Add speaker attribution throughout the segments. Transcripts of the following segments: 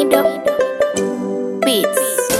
Speaker 1: Mido Beats.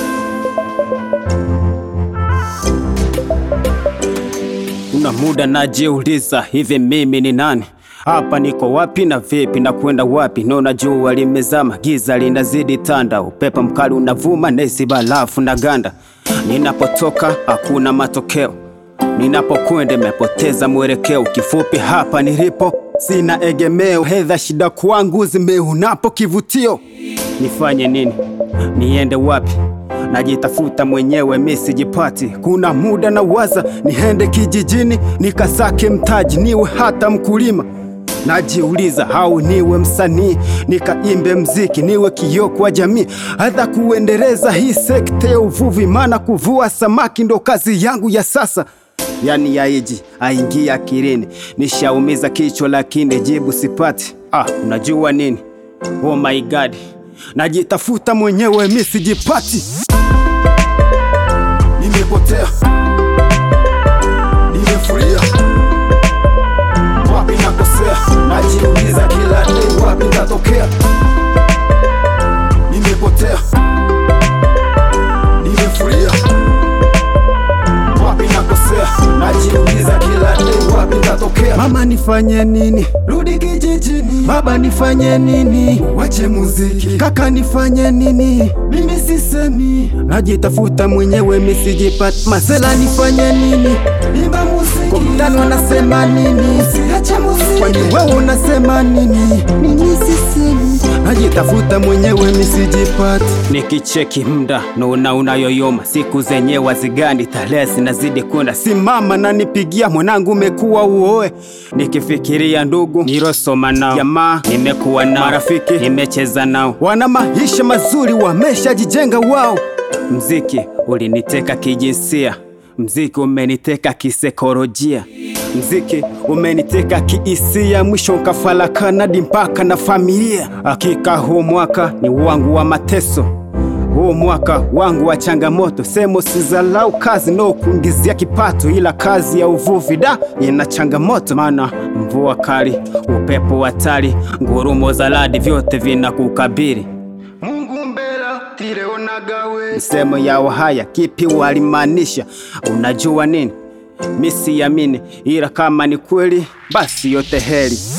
Speaker 2: Kuna muda najiuliza, hivi mimi ni nani? Hapa niko wapi na vipi na kwenda wapi? Naona jua limezama, giza linazidi tanda, upepo mkali unavuma, nesi barafu na ganda. Ninapotoka hakuna matokeo, ninapokwenda imepoteza mwelekeo. Kifupi, hapa nilipo sina egemeo, hedha shida kwangu zimeunapo kivutio. Nifanye nini? Niende wapi? Najitafuta mwenyewe mi sijipati. Kuna muda na waza niende kijijini nikasake mtaji, niwe hata mkulima. Najiuliza au niwe msanii nikaimbe mziki, niwe kioo kwa jamii, hata kuendeleza hii sekta ya uvuvi, maana kuvua samaki ndo kazi yangu ya sasa. Yani yaiji aingia akilini, nishaumiza kichwa lakini jibu sipati. Ah, unajua nini? Oh my God, najitafuta mwenyewe mi sijipati. Nimepotea, nimefuria, wapi nakosea? Najiuliza kila day, wapi ntatokea? Nimepotea, nimefuria, wapi nakosea? Najiuliza kila day, wapi ntatokea? Mama nifanye nini? Rudi kijijini. Baba nifanye nini? Wache muziki. Kaka nifanye nini? Mimi sisemi, najitafuta mwenyewe misijipati. Masela nifanye nini? Imba muziki. Kwa mtani wanasema nini? Usiache muziki. Kwani wewe unasema nini? Mimi sisemi, najitafuta mwenyewe misijipati. Nikicheki mda naona unayoyoma, siku zenyewe hazigandi, tarehe zinazidi kwenda. Simama na nipigia mwanangu, umekuwa uoe. Nikifikiria ndugu nilosoma nao, jamaa nimekuwa nao, marafiki nimecheza nao, wana maisha mazuri, wameshajijenga wao. Mziki uliniteka kijinsia, mziki umeniteka kisaikolojia, mziki umeniteka kihisia, mwisho nkafarakana hadi mpaka na familia. Hakika huu mwaka ni wangu wa mateso huu mwaka wangu wa changamoto, semo sizalau kazi no kuingizia kipato, ila kazi ya uvuvi da ina changamoto, maana mvua kali, upepo hatari, ngurumo za radi, vyote vinakukabiri. Mungu mbela tireonagawe, msemo ya wahaya kipi walimaanisha? Unajua nini? Mi siamini, ila kama ni kweli basi yote heri.